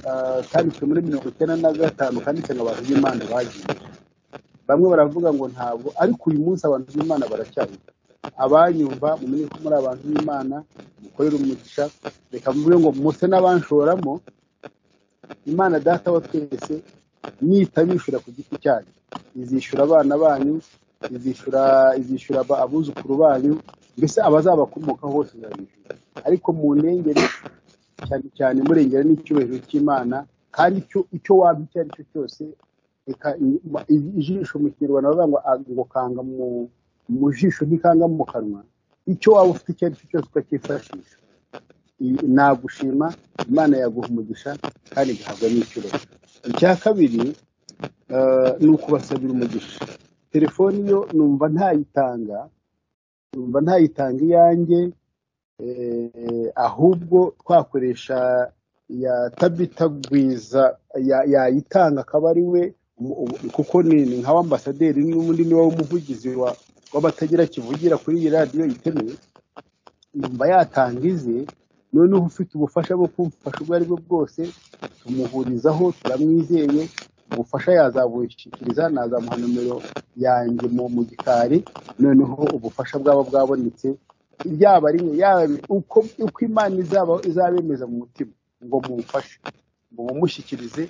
ah, kanditswe muri mirongo icyenda na gatanu kanditse ngo abantu b'imana bagiye bamwe baravuga ngo ntabwo ariko uyu munsi abantu b'imana baracyari abanyumva mumenye ko muri abantu b'imana mukorera umugisha reka mvuge ngo muse n'abanshoramo imana data wa twese nitabishyura ku giti cyanyu izishyura abana banyu izishyura izishyura aba- abuzukuru banyu mbese abazabakomokaho hose izabishyura ariko mu ntengeri cyane cyane murengera n'icyubahiro cy'imana kandi icyo icyo waba icyo ari cyo cyose reka i- ma- i- ijisho mu kinyarwanda bavuga ngo a- ngo kanga mu mu jisho ntikanga mu kanwa icyo waba ufite icyo ari cyo cyose ukacyifashisha I- nagushima imana yaguha umugisha kandi igahabwa n'icyubahiro icya kabiri eh, ni ukubasabira umugisha telefoni yo numva ntayitanga numva ntayitanga iyanjye eh, ahubwo twakoresha ya tabita gwiza ya- yayitanga akaba ari we umu- ubu- kuko ni ni nka w'ambasaderi n'undi ni we umuvugizi wa- w'abatagira kivugira kuri iyi radiyo itemewe numva yatanga ize noneho ufite ubufasha bwo kumfasha ubwo ari bwo bwose tumuhurizaho turamwizeye ubufasha yazabushyikiriza nazamuha nomero yanjye mu mu gikari noneho ubufasha bwaba bwabonetse yaba ari yaba uko uko imana izaba izabemeza mu mutima ngo mumfashe ngo mumushyikirize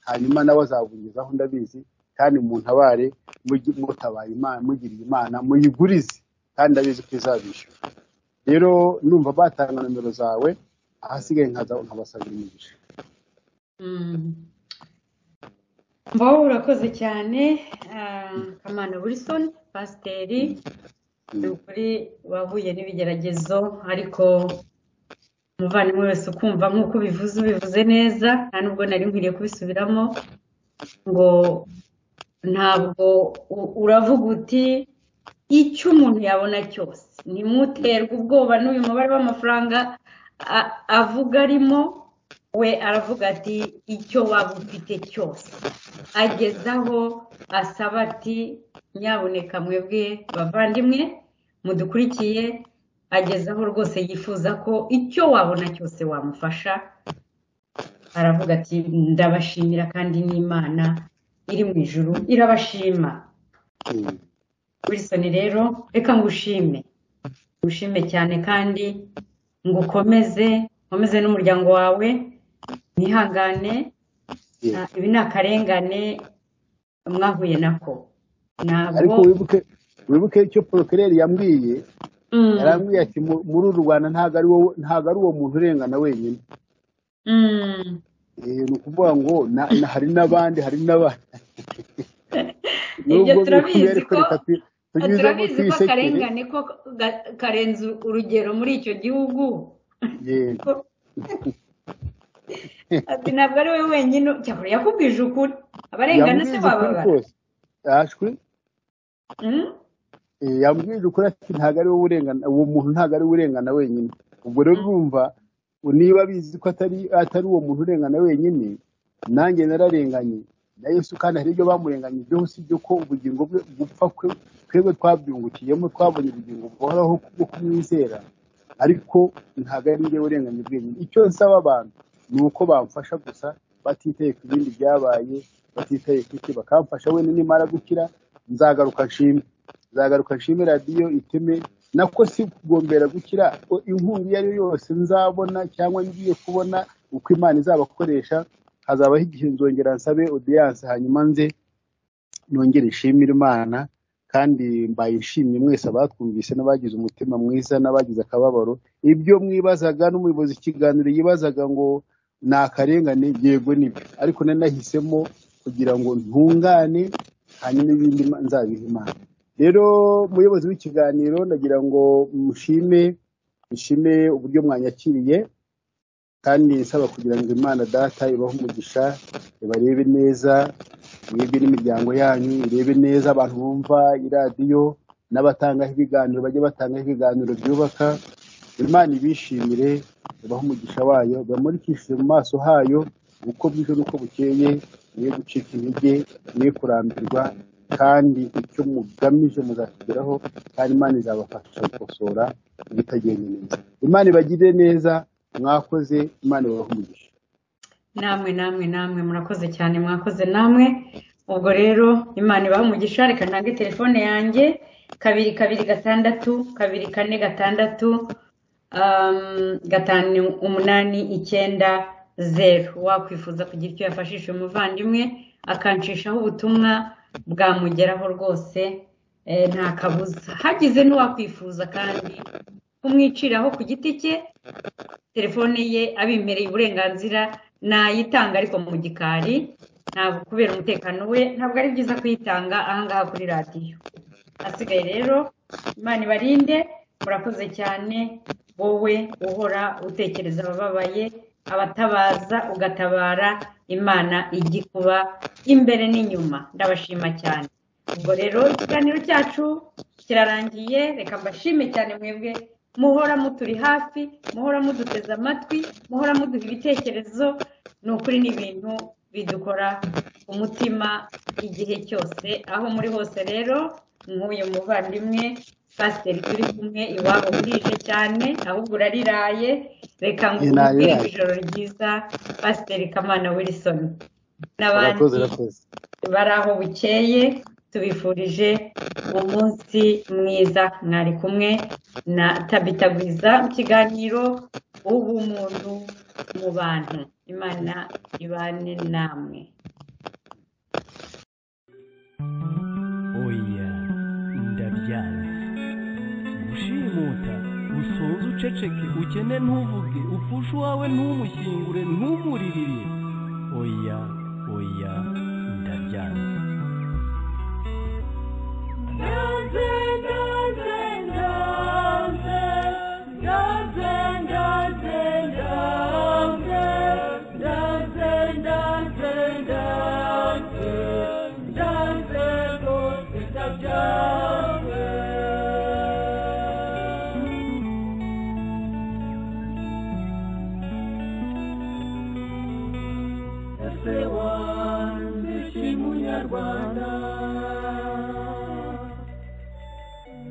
hanyuma nawe azabugezaho ndabizi kandi muntabare mujye mutabaye imana mugiriye imana muyigurize kandi ndabizi ko izabishyura rero numva batanga nomero zawe ahasigaye nkaza nkabasabira imigisha mm. mbo urakoze cyane ah, kamana wilson pasiteri ni ukuri wahuye n'ibigeragezo ariko umuvandimwe wese ukumva nk'uko ubivuze ubivuze neza nta nubwo nari nkwiriye kubisubiramo ngo ntabwo u- uravuga uti icyo umuntu yabona cyose ntimuterwe ubwoba n'uyu mubare w'amafaranga a- avuga arimo we aravuga ati icyo waba ufite cyose ageze aho asaba ati nyabuneka mwebwe bavandimwe mudukurikiye ageze aho rwose yifuza ko icyo wabona cyose wamufasha aravuga ati ndabashimira kandi n'imana iri mu ijuru irabashima Mm. wilson rero reka ngushime ngushime cyane kandi ngukomeze nkomeze n'umuryango wawe nihangane Yeah. Ah, ibi ni akarengane mwahuye nako ntabwo ariko wibuke wibuke icyo porokireri yambwiye Mm, yarambwiye ati "Mu- muri uru rwanda ntabwo ari wowe ntabwo ari uwo muntu urengana wenyine mm. Eh, ni ukuvuga ngo na- na- hari n'abandi hari n'abandi Ibyo Nubwo turabizi bikomeye, ariko ko- reka tu- tunyuzemo turabizi ko twisekere. akarengane ko ga- karenze urugero muri icyo gihugu Yego. ko ati ntabwo ari wowe wenyine cyakora yakubwije ukuri abarengana se bababara yashwe Mm? Eh, yambwije ukuri ati ntabwo ari wowe urengana uwo muntu ntabwo ari we urengana wenyine ubwo rero urumva niba abizi ko atari atari uwo muntu urengana wenyine nanjye nararenganye na yesu kandi hari ibyo bamurenganye usibye ko ubugingo bwe gupfa kwe twebwe twabyungukiyemo twabonye ubugingo buhoraho bwo kumwizera ariko ntabwo ari njye urenganye bwenyine icyo nsaba abantu ni uko bamfasha gusa batitaye ku bindi byabaye batitaye ku iki bakamfasha wenda nimara gukira nzagaruka nshime nzagaruka nshime radiyo iteme nako si kugombera gukira o- inkunga iyo ari yo yose nzabona cyangwa ngiye kubona uko imana izabakoresha hazabaho igihe nzongera nsabe odiyanse hanyuma nze nongere nshimire imana kandi mbaye nshimye mwese abatwumvise n'abagize umutima mwiza n'abagize akababaro ibyo mwibazaga n'umuyobozi ikiganiro yibazaga ngo ni akarengane yego nibyo ariko nari nahisemo kugira ngo ntungane hanyuma ibindi ma- nzabiha imana rero muyobozi w'ikiganiro ndagira ngo mushime mushime uburyo mwanyakiriye kandi nsaba kugira ngo imana data ibahe umugisha ibarebe neza mwebwe n'imiryango yanyu irebe neza abantu bumva iradiyo n'abatangaho ibiganiro bajye batangaho ibiganiro byubaka imana ibishimire ibahe umugisha wayo bamurikishije mu maso hayo uko bwije n'uko bukeye mwe gucika intege mwe kurambirwa kandi icyo mugamije muzakigeraho kandi imana izabafasha gukosora ibitagenda neza imana ibagirire neza mwakoze imana ibahe umugisha namwe namwe namwe murakoze cyane mwakoze namwe ubwo rero imana ibaha umugisha reka ntange telefone yanjye kabiri kabiri gatandatu kabiri kane gatandatu um, gatanu umunani icyenda zeru wakwifuza kugira icyo yafashije umuvandimwe akanshishaho ubutumwa bwamugeraho rwose eh, nta kabuza hagize n'uwakwifuza kandi kumwiciraho ku giti cye telefone ye abimereye uburenganzira nayitanga ariko mu gikari ntabwo kubera umutekano we ntabwo ari byiza kuyitanga ahangaha kuri radiyo hasigaye rero imana ibarinde murakoze cyane wowe uhora utekereza abababaye abatabaza ugatabara imana ijya ikuba imbere n'inyuma ndabashima cyane ubwo rero ikiganiro cyacu kirarangiye reka mbashime cyane mwebwe muhora muturi hafi muhora muduteze amatwi muhora muduha ibitekerezo ni ukuri n'ibintu bidukora ku mutima igihe cyose aho muri hose rero nk'uyu muvandimwe pasiteri turi kumwe iwabo burije cyane ahubwo urariraye reka ngo Inariraye. umubwire ijoro ryiza pasiteri kamana wilson murakoze n'abandi murakoze bari aho bukeye tubifurije umunsi mwiza mwari kumwe na tabitagwiza mu kiganiro ubumuntu mu bantu imana ibane namwe oya ndabyanze gushimuta usoze uceceke ukene ntuvuge upfushe uwawe ntumushyingure ntumuririre oya oya ndabyanze Rwanda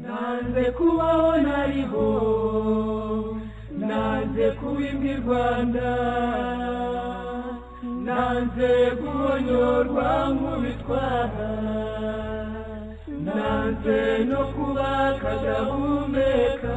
nanze kubaho nariho nanze kuba imbwa i rwanda nanze guhonyorwa nk'ubitwara nanze no kuba akadahumeka